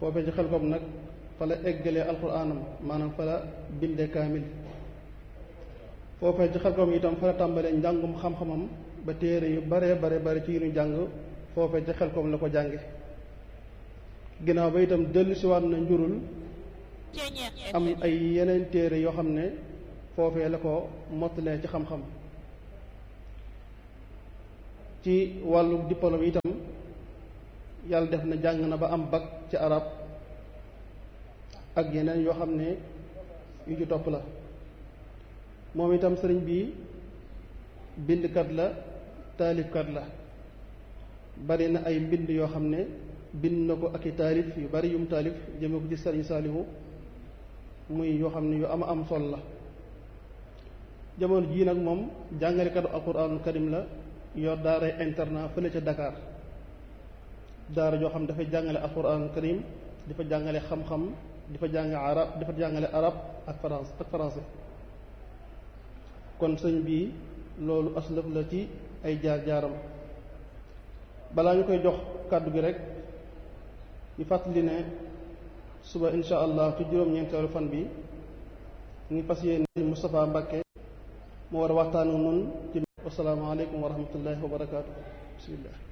foofee ci xelkom nag fa la eggalee alxuraanam maanaam fa la bindee kaamil foofee ci xelkom itam fa la tàmbalee njàngum xam-xamam ba téere yu bare bare bare ci yu ñu jàng foofee ci xelkom la ko jànge ginnaaw ba itam dellu siwaat na njurul am ay yeneen téere yoo xam ne foofee la ko mottalee ci xam-xam ci wàllu diplôme itam yàlla def na jàng na ba am bac ci arab ak yeneen yoo xam ne yu ci topp la moom itam sëriñ bi bindkat la taalifkat la bari na ay mbind yoo xam ne bind na ko ak i taalif yu bari yum taalif jëme ko ci sëriñ saalihu muy yoo xam ne yu ama am sol la jamono jii nag moom jàngalekatu alquranul karim la yor daaray internat fële ca Dakar daara joo xam dafay jàngale alquranul karim di fa jàngale xam-xam di fa jàng arab di fa jàngale arab ak France ak français kon sëñ bii loolu aslëf la ci ay jaar-jaaram balaa ñu koy jox kàddu gi rek ñu fàttali ne suba insha allah ci juróom-ñeenteelu fan bi ngi fas yéene Moustapha Mbacké mu war a waxtaan ak nun ci wasalaamaaleykum wa rahmatullahi wa barakaatu bismillah